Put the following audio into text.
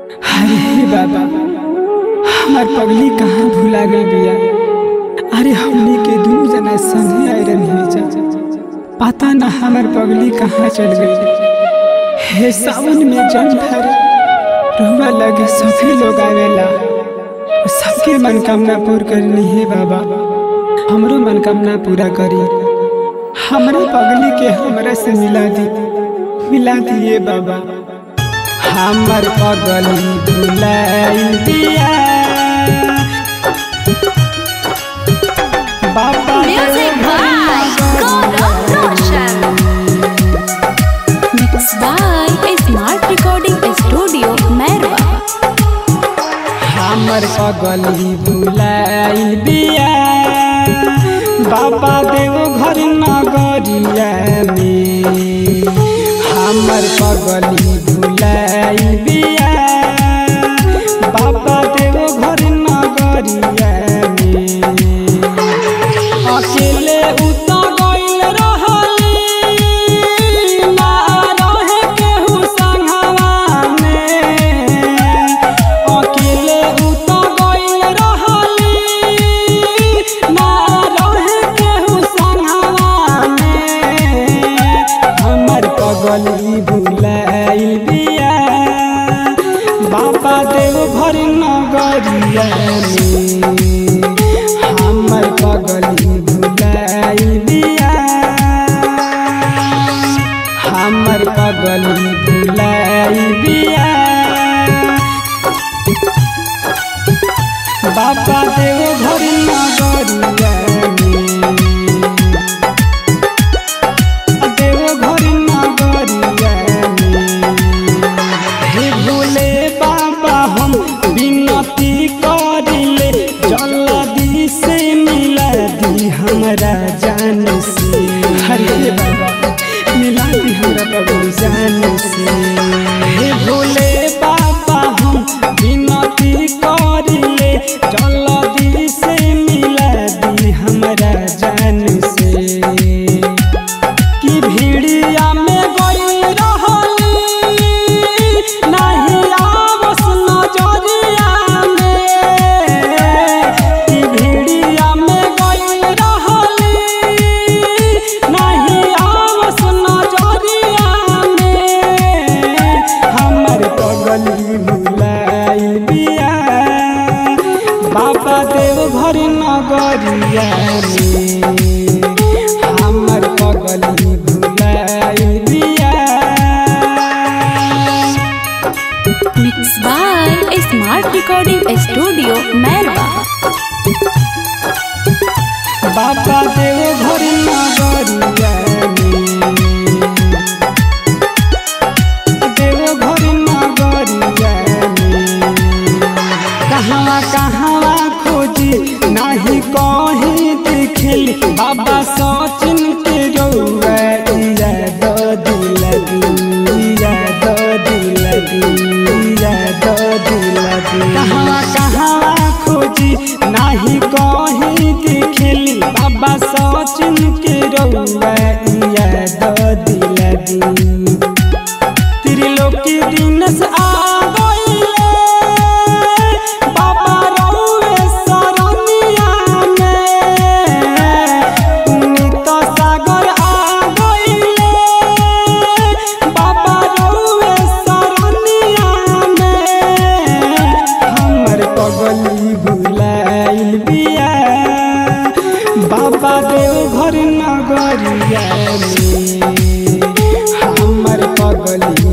अरे बाबा हमार पगली कहाँ भुला गई बिया अरे हमनी के दू जना संगे आए रही जा पता ना हमार पगली कहाँ चल गई हे सावन में जन भर रुआ लगे सभी लोग आवेला सबके मनकामना पूर्ण करनी है बाबा हमरो मनकामना पूरा करी हमरा पगली के हमरा से मिला दी मिला दिए बाबा हमर पगली भुलाई दिया बाबा Music by Gaurav Roshan. Mixed by Smart Recording Studio, Merwa. हमर पगली भुलाई दिया बाबा देव घर नगरिया में हमर पगली भुलाई दिया बाबा देव घर नगरिया में अकेले उतर गइल रहली ना रहे केहू संगवा में अकेले उतर गइल रहली ना रहे केहू संगवा में हमर पगली भुलाइल बिया बाबा देव घर नगरिया में हमर पगली भुलाइल बिया हमर पगली भुलाइल बिया बाबा देव घर नगरिया में देव घर नगरिया में हे भोले बाबा हम विनती करिले जल्दी से मिला दी हमरा जान से हरे बाबा मिला दी हमरा बाबू जान से हे भोले बाबा हम विनती करिले जल्दी से मिला दी हमरा जान से कि भीड़िया में गई रहली नहीं आवस नजरिया में कि भीड़िया में गई रहली नहीं आवस नजरिया में हमर पगली भुलाइल बिया बाबा देव घर नगरिया में हमर पगली भुलाइल बिया Mixed by Smart Recording Studio, Merwa. बाबा देव घर नगरिया में देव घर नगरिया में कहवा कहवा खोजी नाही कहीं दिखल बाबा सचिन के रौआ इया दो दिल इया दो दिल इया दो दिल कहवा कहवा खोजी नाही कहीं दिखल बाबा सचिन के रौआ इया दो दिल त्रिलोकी दिन से आ गइले बाबा रउए सरनिया में पुनीत सागर आ गइले बाबा रउए सरनिया में हमर पगली भुलाइल बिया बाबा देव घर नगरिया में हमर पगली